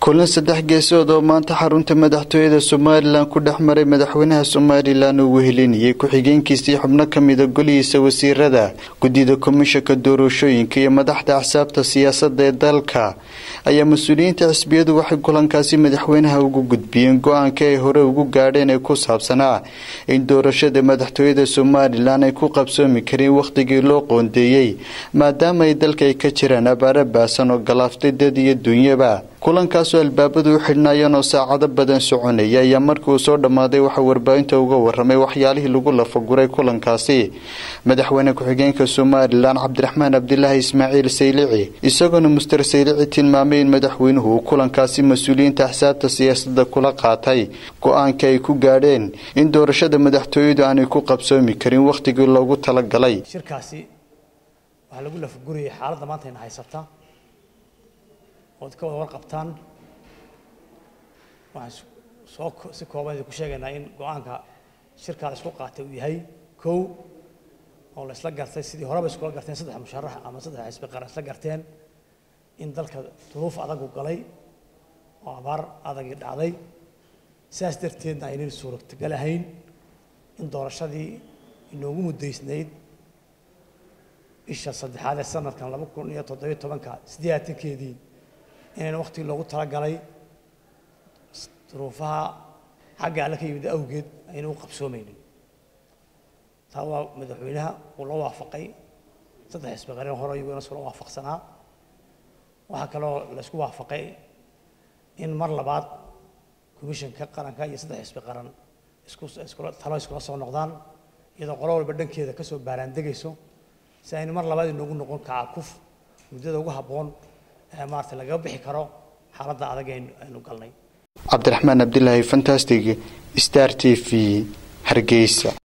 kulan saddex geesood oo maanta xarunta madaxtooyada somalilan ku dhex maray madaxweynaha somalilan uu wehelinayay ku-xigeenkiisii xubno ka mida golihiisa wasiirada guddida komishanka doorashooyinka iyo madaxda axsaabta siyaasadda ee dalka ayaa mas-uuliyiinta xisbiyadu waxay kulankaasi madaxweynaha ugu gudbiyeen go-aanka ay hore ugu gaadheen ee ku saabsanaa in doorashada madaxtooyada somalilan ay ku qabsoomi kareen wakhtigii loo qoondeeyey maadaama ay dalka ay ka jiraan abaaro baasan oo galaaftay dad iyo dunyaba kulankaasoo albaabadu u xidhnaayeen oo saacado badan soconaya ayaa markii uu soo dhammaaday waxaa warbaahinta uga waramay waxyaalihii lagu lafaguray kulankaasi madaxweyne ku-xigeenka somalilan cabdiraxmaan cabdilaahi ismaaciil saylici isagoona muster saylici tilmaamay in madaxweynuhu uu kulankaasi mas-uuliyiinta axsaabta siyaasadda kula qaatay go-aanka ay ku gaadheen in doorashada madaxtooyadu aanay ku qabsoomi karin wakhtigii loogu talagalay shirkaasi waxaa lagu lafagurayay xaaladda maanta ayna haysata ood ka wada warqabtaan waxaan soo si kooban idinku sheegaynaa in go-aanka shirkaa la isku qaatay uu yahay kow oo la isla gartay sidii horeba iskula garteen saddex musharax ama saddex xisbi qaran isla garteen in dalka duruuf adagu galay oo abaar adagii dhacday sidaas darteedna aynan suurotagal ahayn in doorashadii inoogu muddaysnayd bisha saddexaad ee sanadkan laba kun iyo toddobiyo tobanka sideeatankeedii inayna waktigii loogu talagalay duruufaha xagga alle ka yimid awgeed ayna u qabsoomaynin taa waa madaxweynaha uu la waafaqay saddex xisbi qareen hore iyaguna iskula waafaqsanaa waxaa kaloo la isku waafaqay in mar labaad komishanka qaranka iyo saddex xisbi qaran isku iskula talo iskula soo noqdaan iyadoo qolo walba dhankeeda kasoo baaraandegayso si aynu mar labaad inoogu noqon kacakuf muddada ugu habboon ee maarata lagaga bixi karo xaaladda adag aynu galnay cabdiraxmaan cabdilaahi fantastic star t v hargeysa